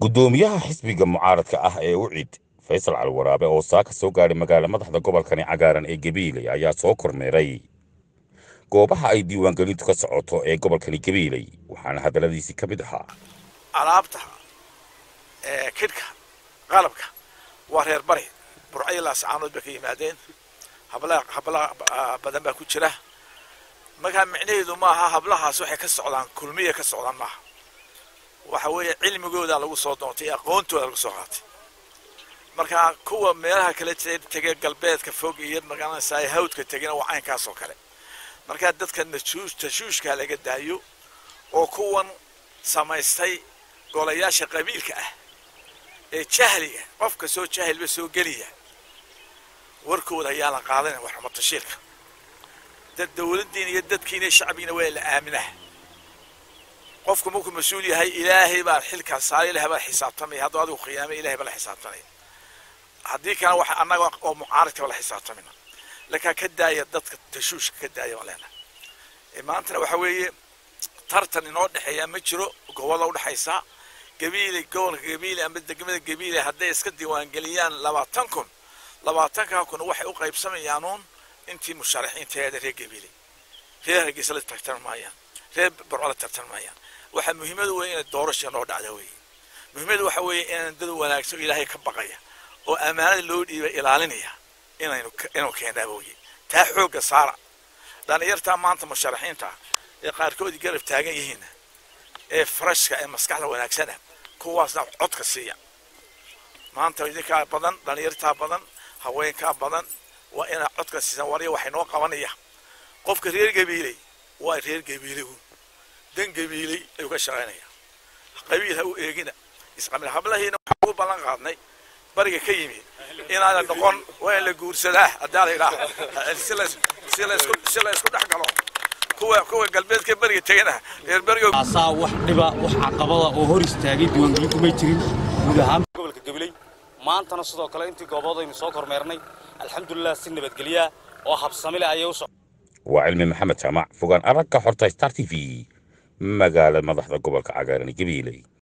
guddoomiyaha xisbiga mucaaradka ah ee ucid faysal cali waraabe oo saaka soo gaadhay magaala madaxda gobolkani cagaaran ee gabiiley ayaa soo kormeeray goobaha ay diiwaangelintu ka socoto ee gobolkani gabiiley waxaana hadalladiisii ka mid ahaa alaabta kidhka qalabka waa reer bari burcayo laascaanood bay ka yimaadeen hablaha hablaha badan baa ku jira markaa micnaheedu maaha hablahaas waxay ka socdaan kulmiya ka socdaan maaha waxa weeye cilmigooda lagu soo doontay aqoontooda lagu soo qaatay markaa kuwa meelaha kale tegay galbeedka fog iyo magaranaysaa hawdka tegina waa caynkaas oo kale markaa dadka nashuush tashuushkaa laga daayo oo kuwan samaystay golayaasha qabiilka ah ee jahliga qofka soo jahilba soo geliya warkooda ayaa la qaadanaya wax xumatashiilka dad dawladdiina iyo dadkiina shacbigiina waa la aaminaa qofku markuu mas-uul yahay ilaahay baa xilkaa saara ilahay baa xisaabtamaya hadduu adigu khiyaamay ilahay baa la xisaabtamaya haddii kana waxa annaga oo mucaaradka baa la xisaabtamina lakaa ka daaya dadka tashuushka ka daaya baan leenahay maantana waxa weeye tartan inoo dhexeeya ma jiro gobolla udhexaysa gabiile gobolka gabiile ama degmada gabiile hadday iska diiwaangeliyaan labaatan kun labaatankaa kun waxay u qaybsamayaanuun intii musharaxiinteeda reer gabiile reer hargeysa la tartan maayaan reer barco la tartan maayaan waxaa muhiimadu weeye inay doorasha noo dhacda weeye muhiimadu waxa weeye inaan dad wanaagsan ilaahay ka baqaya oo ammaanada loo dhiiba ilaalinaya inaynu inuu keenaaba weye taa xoogga saara dhalinyartaa maanta musharaxiinta ee qaarkoodii garab taagan yihiin ee farashka ee maskaxda wanaagsana kuwaasna codka siiya maanta idinkaa badan dhalinyartaa badan haweenkaa badan waa inaa codka siisan warya waxay noo qabanaya qofka reer gabiiley waa reer gabiiley dan gabiiley ayuu ka shaqaynaya qabiil ha u eegina isqabil hablahiina waxaan ugu ballan qaadnay bariga ka yimi inaana noqon waa in la guursadaa haddaa la yidhaah si la isku dhex galo kuwa kuwa galbeedka beriga tegana reer beriga asaa wax dhiba wax caqabada oo hor istaagay diiwaangelintu may jirin guud ahaan gobolka gabiley maantana sidoo kale intii goobood aynu soo kormeernay alxamdulilah si nabadgelya oo habsami leh ayay u soc waa cilmi maxamed jaamac fogaan aragka xorta star t v magaala madaxda gobolka cagaaran gabiiley